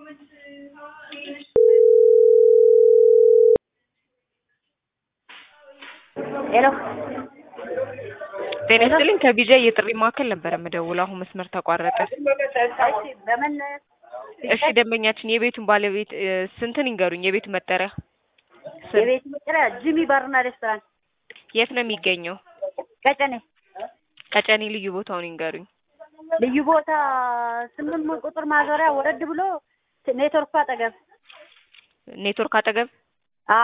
ሄሎ ጤና ይስጥልኝ ከቢጃ የጥሪ ማዕከል ነበር የምደውለው። አሁን መስመር ተቋረጠ። እሺ በምን እሺ ደንበኛችን የቤቱን ባለቤት እ፣ ስንትን ይንገሩኝ። የቤቱ መጠሪያ ስም የቤት መጠሪያ ጂሚ ባርና ሬስቶራንት የት ነው የሚገኘው? ቀጨኔ ቀጨኔ ልዩ ቦታውን ይንገሩኝ። ልዩ ቦታ ስምንት ቁጥር ማዞሪያ ወረድ ብሎ ኔትወርኩ አጠገብ ኔትወርክ አጠገብ አ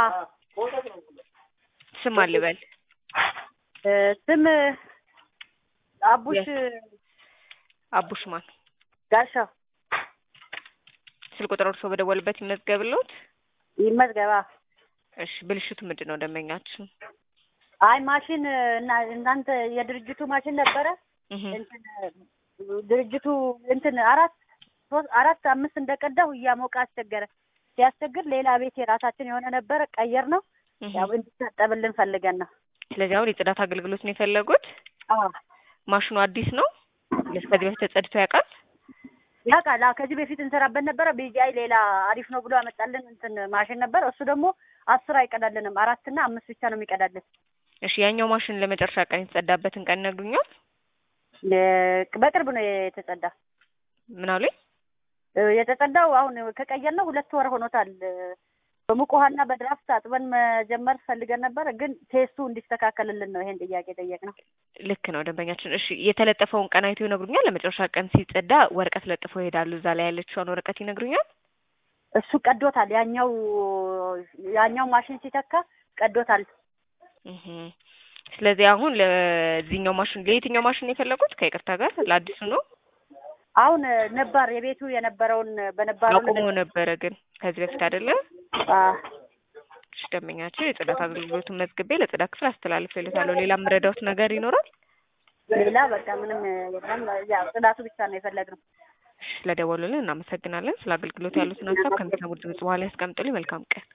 ስም አልበል እ፣ ስም አቡሽ አቡሽማን ጋሻው ስልክ ቁጥር እርሶ በደወልበት ይመዝገብልዎት። ይመዝገባ እሺ ብልሽቱ ምንድን ነው ደንበኛችን? አይ ማሽን እና እናንተ የድርጅቱ ማሽን ነበረ እህ እንትን ድርጅቱ እንትን አራት ሶስት አራት አምስት እንደቀዳሁ እያሞቀ አስቸገረ። ሲያስቸግር ሌላ ቤት የራሳችን የሆነ ነበረ ቀየር ነው እህ ያው እንዲታጠብልን ፈልገን ነው። ስለዚህ አሁን የጽዳት አገልግሎት ነው የፈለጉት። አዎ ማሽኑ አዲስ ነው። ከዚህ በፊት ተጸድቶ ያውቃል? ያውቃል። አዎ ከዚህ በፊት እንሰራበት ነበረ። ቢጂአይ ሌላ አሪፍ ነው ብሎ ያመጣልን እንትን ማሽን ነበረ። እሱ ደግሞ አስር አይቀዳልንም አራትና አምስት ብቻ ነው የሚቀዳልን። እሺ ያኛው ማሽን ለመጨረሻ ቀን የተጸዳበትን ቀን ይነግሩኛል? ለ- በቅርብ ነው የተጸዳ ምን አሉኝ? እ፣ የተጸዳው አሁን ከቀየር ነው ሁለት ወር ሆኖታል። በሙቅ ውሃና በድራፍት አጥበን መጀመር ፈልገን ነበረ፣ ግን ቴስቱ እንዲስተካከልልን ነው ይሄን ጥያቄ ጠየቅነው። ልክ ነው ደንበኛችን። እሺ የተለጠፈውን ቀን አይቶ ይነግሩኛል? ለመጨረሻ ቀን ሲጸዳ ወረቀት ለጥፎ ይሄዳሉ። እዛ ላይ ያለችውን ወረቀት ይነግሩኛል? እሱ ቀዶታል። ያኛው ያኛው ማሽን ሲተካ ቀዶታል። እህ ስለዚህ አሁን ለዚህኛው ማሽን ለየትኛው ማሽን ነው የፈለጉት? ከይቅርታ ጋር ለአዲሱ ነው አሁን ነባር የቤቱ የነበረውን በነባሩ አቁሞ ነበረ ግን ከዚህ በፊት አይደለ? አ፣ እሺ ደንበኛችን የጽዳት አገልግሎቱን መዝግቤ ለጽዳት ክፍል አስተላልፌለታለሁ። ሌላ የምረዳውት ነገር ይኖራል? ሌላ በቃ ምንም የለም። ያው ጽዳቱ ብቻ ነው የፈለግነው። እሺ ስለደወሉልን እናመሰግናለን። ስለ አገልግሎት ያሉትን ሀሳብ ከሚሰሙት ድምጽ በኋላ ያስቀምጡልኝ። መልካም ቀን